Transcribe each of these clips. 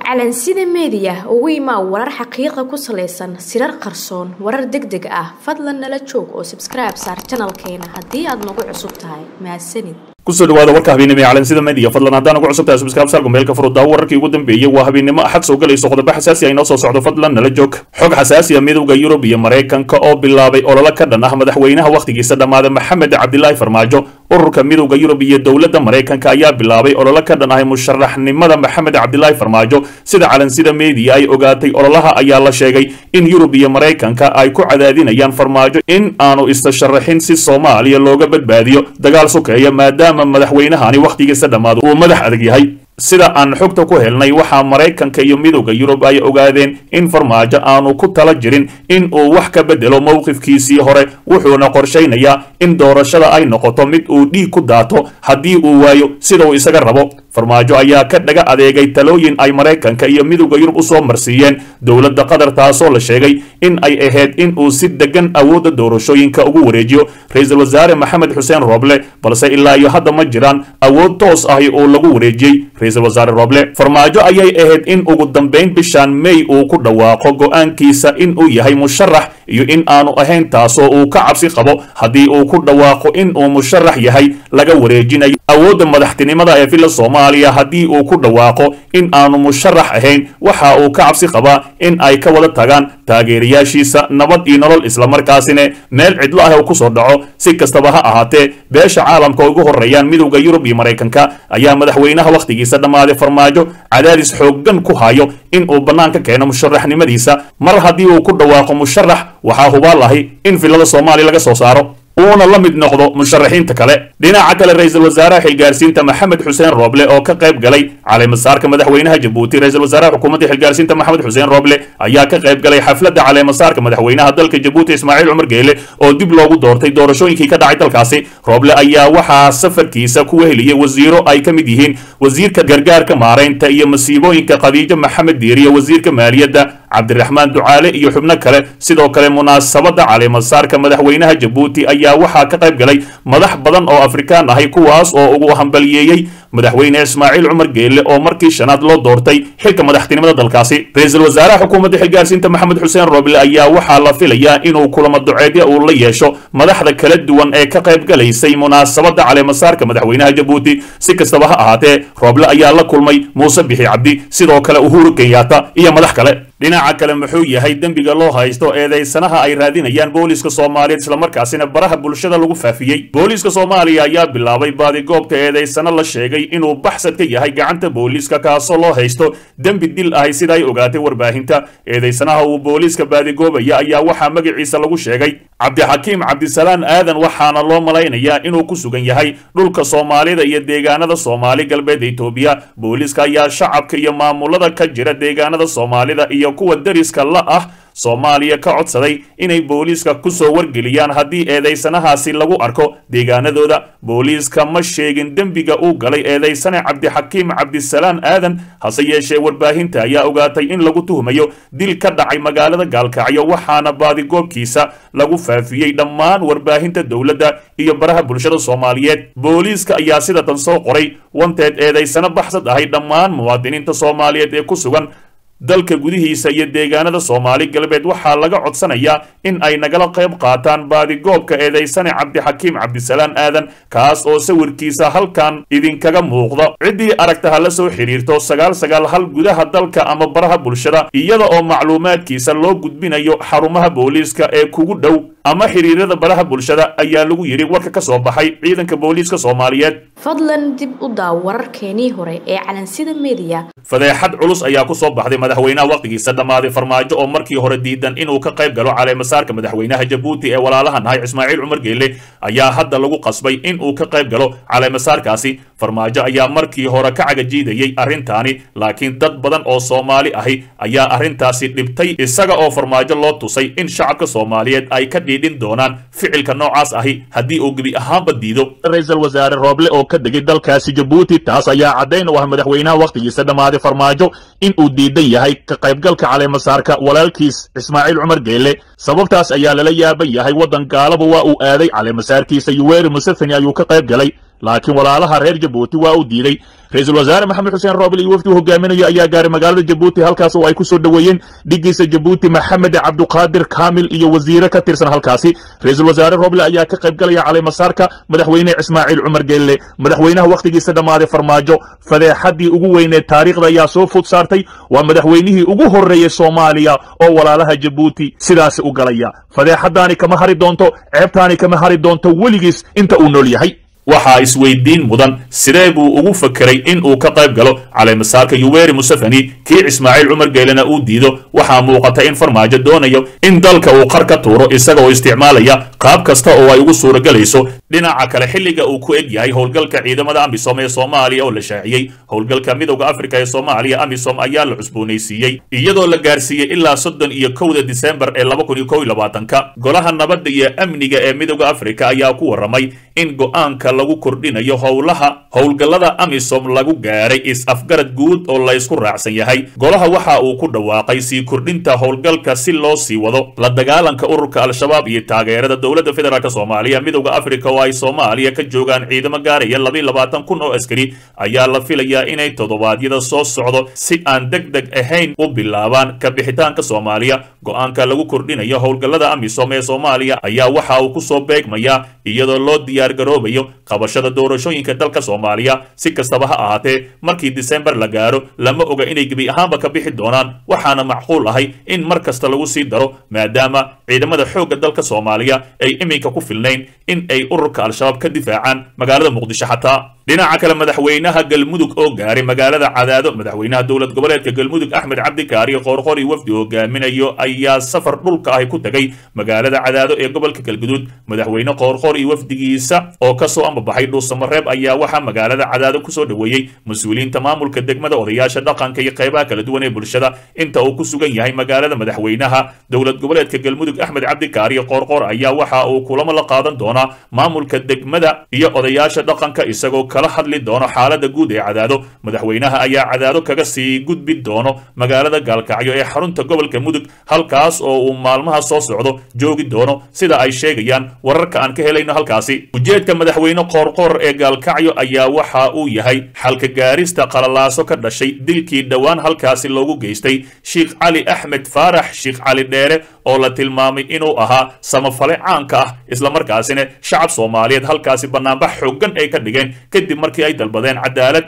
calansida meediya ugu imaa warar xaqiiqa ku salaysan sirar qarsoon warar deg deg ah fadlan nala joog oo sabskribe saar janalkeena haddii aad nagu cusub tahay mahadsanid kusoo dhawaada warka habeennimo ee calansida media fadlan haddaan ugu cusubtahay subscribe sarku meelka furuddaa wararkii ugu dambeeyey waa habeennimo axad soo galayso qodobo xasaasi ah inoo soo socdo fadlan nala joog xog xasaasi ah midowda yurub iyo maraykanka oo bilaabay ololo ka dhan ah madaxweynaha wakhtigiisa dhammaaday maxamed cabdilaahi farmaajo ururka midowda yurub iyo dowladda maraykanka ayaa bilaabay ololo ka dhan ahay musharaxnimada maxamed cabdilaahi farmaajo sida calansida media ay ogaatay ololaha ayaa la sheegay in yurub iyo maraykanka ay ku cadaadinayaan farmaajo in aanu istasharaxin si soomaaliya looga badbaadiyo dagaal sukeeya maadaama madaxweynahani wakhtigiisa dhammaado uu madax adag yahay sida aan xogta ku helnay waxaa maraykanka iyo midowda yurub ay ogaadeen in farmaajo aanu ku tala jirin in uu wax ka bedelo mowqifkiisii hore wuxuuna qorshaynayaa in doorashada ay noqoto mid uu dhiig ku daato haddii uu waayo sida uu isaga rabo farmaajo ayaa ka dhaga adeegay talooyin ay maraykanka iyo midowda yurub usoo marsiiyeen dowladda qatar taasoo la sheegay in ay ahayd in uu si degan awoodda doorashooyinka ugu wareejiyo ra-iisul wasaare maxamed xuseen rooble balse ilaa iyo hadda ma jiraan awood toos ahi oo lagu wareejiyey ra-iisul wasaare rooble farmaajo ayay ahayd in ugu dambayn bishaan may uu ku dhawaaqo go-aankiisa in uu yahay musharax iyo in aanu ahayn taasoo uu ka cabsi qabo haddii uu ku dhawaaqo in uu musharax yahay laga wareejinayo awoodda madaxtinimada ee filla soomaaliya haddii uu ku dhawaaqo in aanu musharax ahayn waxa uu ka cabsi qabaa in ay ka wada tagaan taageerayaashiisa nabad iyo nolol islamarkaasina meel cidlo ah uu kusoo dhaco si kastaba ha ahaatee beesha caalamka ugu horreeyaan midowda yurub iyo maraykanka ayaa madaxweynaha wakhtigiisa dhammaaday farmaajo cadaadis xooggan ku hayo in uu bannaanka keeno musharaxnimadiisa mar haddii uu ku dhawaaqo musharax waxaa hubaal ahi in villada soomaaliya laga soo saaro uuna la mid noqdo musharaxiinta kale dhinaca kale ra-iisul wasaaraha xilgaarsiinta maxamed xuseen rooble oo ka qayb galay caleemasaarka madaxweynaha jabuuti ra-isul wasaaraha xukuumadda xilgaarsiinta maxamed xuseen rooble ayaa ka qayb galay xafladda caleemasaarka madaxweynaha dalka jabuuti ismaaciil cumar geele oo dib loogu doortay doorashooyinkii ka dhacay dalkaasi rooble ayaa waxaa safarkiisa ku weheliyey wasiiro ay ka mid yihiin wasiirka gargaarka maaraynta iyo masiibooyinka khadiijo maxamed diiriye wasiirka maaliyadda cabdiraxmaan ducaale iyo xubno kale sidoo kale munaasabadda caleemasaarka madaxweynaha jabuuti ayaa waxaa ka qayb galay madax badan oo afrikaan ahay kuwaas oo ugu hambaliyeeyey madaxweyne ismaaciil cumar geelle oo markii shanaad loo doortay xilka madaxtinimada dalkaasi ra-iisul wasaaraha xukuumadda xilgaarsiinta maxamed xuseen rooble ayaa waxaa la filayaa inuu kulamo duceedya uu la yeesho madaxda kala duwan ee ka qayb galaysay munaasabadda caleemasaarka madaxweynaha jabuuti si kastaba ha ahaatee rooble ayaa la kulmay muuse bixi cabdi sidoo kale uhuru kenyaata iyo madax kale dhinaca kale muxuu yahay dembiga loo haysto eedaysanaha ay raadinayaan booliiska soomaaliyeed islamarkaasina baraha bulshada lagu faafiyey booliiska soomaaliya ayaa bilaabay baadigoobka eedaysano la sheegay inuu baxsad ka yahay gacanta booliiska kaasoo loo haysto dembi dil ahay sida ay ogaatay warbaahinta eedaysanaha uu booliiska baadigoobaya ayaa waxaa magaciisa lagu sheegay cabdixakiim cabdisalaan aadan waxaana loo malaynayaa inuu ku sugan yahay dhulka soomaalida iyo deegaanada soomaali galbeed etoobiya booliiska ayaa shacabka iyo maamulada ka jira deegaanada soomaalida iyo kuwa dariska la ah soomaaliya ka codsaday inay booliiska kusoo wargeliyaan haddii eedaysanahaasi lagu arko deegaanadooda booliiska ma sheegin dembiga uu galay eedaysane cabdixakiim cabdisalaan aadan hase yeeshee warbaahinta ayaa ogaatay in lagu tuhmayo dil ka dhacay magaalada gaalkacyo waxaana baadigoobkiisa lagu faafiyey dhammaan warbaahinta dowladda iyo baraha bulshada soomaaliyeed booliiska ayaa sida tan soo qoray wanteed eedaysano baxsad ahay dhammaan muwaadiniinta soomaaliyeed ee ku sugan dalka gudihiisa iyo deegaanada soomaali galbeed waxaa laga codsanayaa in ay nagala qayb qaataan baadigoobka eedaysane cabdixakiim cabdisalaan aadan kaas oo sawirkiisa halkan idinkaga muuqda ciddii aragta ha la soo xidhiirto sagaal sagaal hal gudaha dalka ama baraha bulshada iyada oo macluumaadkiisa loo gudbinayo xarumaha booliiska ee kugu dhow ama xiriirada baraha bulshada ayaa lagu yidhi warka ka soo baxay ciidanka booliiska soomaaliyeed fadlan dib u daaw wararkeenii hore ee calansida meediya fadeexad culus ayaa ku soo baxday madaxweynaha wakhtigiisa dhammaaday farmaajo oo markii hore diidan inuu ka qayb galo caleemasaarka madaxweynaha jabuuti ee walaalaha nahay ismaaciil cumar geelle ayaa hadda lagu qasbay in uu ka qayb galo caleemasaarkaasi farmaajo ayaa markii hore ka cagajiidayey arrintaani laakiin dad badan oo soomaali ahi ayaa arrintaasi dhibtay isaga oo farmaajo loo tusay in shacabka soomaaliyeed ay ka dhiidhin doonaan ficilka noocaas ahi haddii uu gebi ahaanba diido ra-iisul wasaare rooble oo ka degay dalkaasi jabuuti taas ayaa caddayn u ah madaxweynaha wakhtigiisa dhammaaday farmaajo in uu diidan yahay ka qaybgalka caleemasaarka walaalkiis ismaaciil cumar geelle sababtaas ayaa lala yaaban yahay waddan gaalaba waa uu aaday caleemasaarkiisa yuweri museveni ayuu ka qayb galay laakiin walaalaha reer jabuuti waa uu diiday ra-iisul wasaare maxamed xuseen roobel iyo wafdi hogaaminayo ayaa gaaray magaalada jabuuti halkaas oo ay ku soo dhoweeyeen dhigiisa jabuuti maxamed cabduqaadir kaamil iyo wasiire ka tirsan halkaasi ra-iisul wasaare roble ayaa ka qayb galaya caleemasaarka madaxweyne ismaaciil cumar geelle madaxweynaha wakhtigiisa dhammaaday farmaajo fadeexaddii ugu weyneed taariikhda ayaa soo fud saartay waa madaxweynihii ugu horreeyey soomaaliya oo walaalaha jabuuti sidaasi u galaya fadeexaddaani kama hari doonto ceebtaani kama hari doonto weligiis inta uu nool yahay waxaa isweydiin mudan sidee buu ugu fakeray in uu ka qayb galo caleemasaarka yuweri museveni kii ismaaciil cumar geelena uu diido waxaa muuqata in farmaajo doonayo in dalka uu qar ka tuuro isagaoo isticmaalaya qaab kasta oo ay ugu suuragelayso dhinaca kale xilliga uu ku eg yahay howlgalka ciidamada amisom ee soomaaliya oo la shaaciyey howlgalka midowda afrika ee soomaaliya amisom ayaa la cusboonaysiiyey iyadoo la gaarsiiyey ilaa soddon iyo kowda disembar ee laba kun iyo kow iyo labaatanka golaha nabadda iyo amniga ee midowda afrika ayaa ku warramay in go'aanka lagu kordhinayo howlaha howlgallada amisom lagu gaaray is-afgarad guud oo laysku raacsan yahay golaha waxa uu ku dhawaaqay sii kordhinta howlgalka si loo sii wado la dagaalanka ururka al-shabaab iyo taageerada dowladda federaalk soomaaliya midowda afrika oo ay soomaaliya ka joogaan ciidamo gaaraya labiiy labaatan kun oo askari ayaa la filayaa inay toddobaadyada soo socdo si aan deg deg ahayn u bilaabaan ka bixitaanka soomaaliya go'aanka lagu kordhinayo howlgallada amisom ee soomaaliya ayaa waxa uu kusoo beegmayaa iyadoo loo diyaargaroobayo qabashada doorashooyinka dalka soomaaliya si kastaba ha ahaatee markii disembar la gaaro lama oga inay gebi ahaanba ka bixi doonaan waxaana macquul ahay in mar kasta lagu sii daro maadaama ciidamada xoogga dalka soomaaliya ay iminka ku filnayn in ay ururka al-shabaab ka difaacaan magaalada muqdisho xataa dhinaca kale madaxweynaha galmudug oo gaaray magaalada cadaado madaxweynaha dowlad goboleedka galmudug axmed cabdikaari qoorqori wafdi hogaaminayo ayaa safar dhulka ahi ku tegay magaalada cadaado ee gobolka galguduud madaxweyne qoorqor iyo wafdigiisa oo kasoo ambabaxay dhuusamareeb ayaa waxaa magaalada cadaado kusoo dhoweeyey mas-uuliyiinta maamulka degmada odayaasha dhaqanka iyo qaybaha kala duwan ee bulshada inta uu ku sugan yahay magaalada madaxweynaha dowlad goboleedka galmudug axmed cabdikaari qoorqor ayaa waxa uu kulamo la qaadan doonaa maamulka degmada iyo odayaasha dhaqanka isagoo kala hadli doono xaalada guud ee cadaado madaxweynaha ayaa cadaado kaga sii gudbi doono magaalada gaalkacyo ee xarunta gobolka mudug halkaas oo uu maalmaha soo socdo joogi doono sida ay sheegayaan wararka aan ka helayno halkaasi ujeedka madaxweyne qoorqoor ee gaalkacyo ayaa waxa uu yahay xalka gaarista qalalaaso ka dhashay dilkii dhowaan halkaasi loogu geystay sheikh cali axmed faarax sheikh cali dheere oo la tilmaamay inuu ahaa samafale caanka ah islamarkaasina shacab soomaaliyeed halkaasi bannaanbax xooggan ay ka dhigeen kadib markii ay dalbadeen cadaalad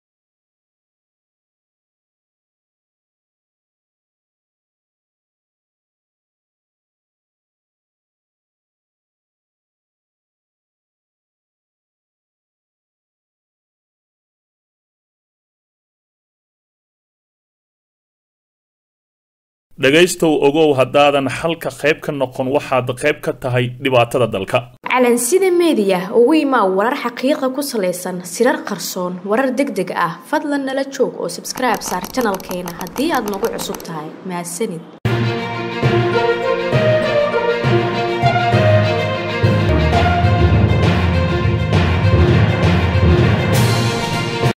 dhegaystow ogow haddaadan xalka qayb ka noqon waxaad qayb ka tahay dhibaatada dalka calansida meediya ugu imaa warar xaqiiqa ku salaysan sirar qarsoon warar deg deg ah fadlan nala joog oo sabskribe saar janalkeena haddii aad nagu cusub tahay mahadsanid